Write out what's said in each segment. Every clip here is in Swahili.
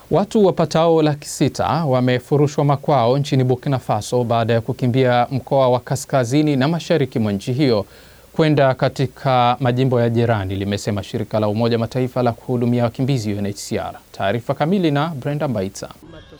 Watu wapatao laki sita wamefurushwa makwao nchini Burkina Faso baada ya kukimbia mkoa wa kaskazini na mashariki mwa nchi hiyo kwenda katika majimbo ya jirani, limesema shirika la Umoja Mataifa la kuhudumia wakimbizi UNHCR. Taarifa kamili na Brenda Mbaitsa.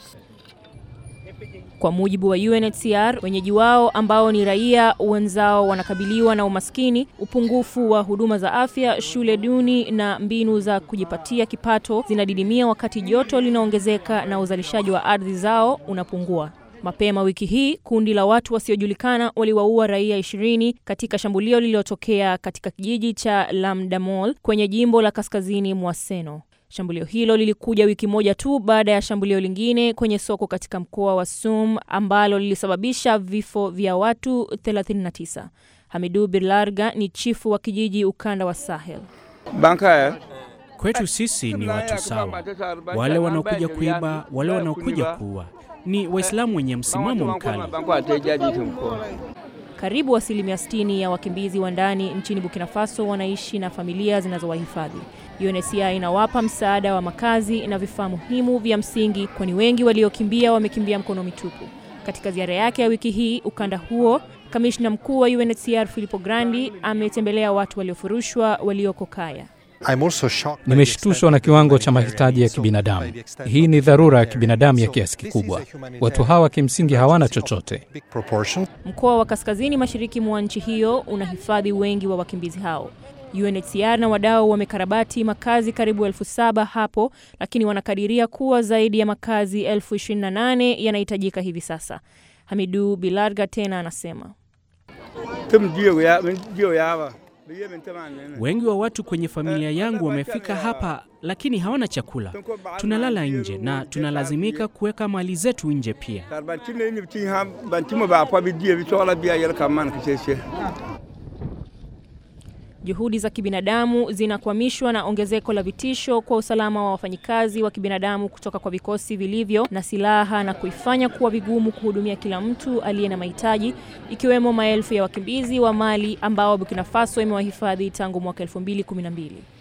Kwa mujibu wa UNHCR, wenyeji wao ambao ni raia wenzao wanakabiliwa na umaskini, upungufu wa huduma za afya, shule duni na mbinu za kujipatia kipato zinadidimia wakati joto linaongezeka na uzalishaji wa ardhi zao unapungua. Mapema wiki hii kundi la watu wasiojulikana waliwaua raia ishirini katika shambulio lililotokea katika kijiji cha Lamdamol kwenye jimbo la kaskazini mwa Seno. Shambulio hilo lilikuja wiki moja tu baada ya shambulio lingine kwenye soko katika mkoa wa Sum ambalo lilisababisha vifo vya watu 39. Hamidu Birlarga ni chifu wa kijiji ukanda wa Sahel. Kwetu sisi ni watu sawa, wale wanaokuja kuiba, wale wanaokuja kuua ni Waislamu wenye msimamo mkali. Karibu asilimia 60 ya wakimbizi wa ndani nchini Burkina Faso wanaishi na familia zinazowahifadhi. UNHCR inawapa msaada wa makazi na vifaa muhimu vya msingi, kwani wengi waliokimbia wamekimbia mkono mitupu. Katika ziara yake ya wiki hii ukanda huo, kamishna mkuu wa UNHCR Filippo Grandi ametembelea watu waliofurushwa walioko Kaya. Nimeshtushwa na kiwango cha mahitaji ya kibinadamu. Hii ni dharura ya kibinadamu ya kiasi kikubwa. Watu hawa kimsingi hawana chochote. Mkoa wa kaskazini mashariki mwa nchi hiyo unahifadhi wengi wa wakimbizi hao. UNHCR na wadau wamekarabati makazi karibu elfu saba hapo, lakini wanakadiria kuwa zaidi ya makazi elfu ishirini na nane yanahitajika hivi sasa. Hamidu Bilarga tena anasema Wengi wa watu kwenye familia yangu wamefika hapa, lakini hawana chakula. Tunalala nje na tunalazimika kuweka mali zetu nje pia. Juhudi za kibinadamu zinakwamishwa na ongezeko la vitisho kwa usalama wa wafanyikazi wa kibinadamu kutoka kwa vikosi vilivyo na silaha na kuifanya kuwa vigumu kuhudumia kila mtu aliye na mahitaji, ikiwemo maelfu ya wakimbizi wa Mali ambao Burkina Faso imewahifadhi tangu mwaka 2012.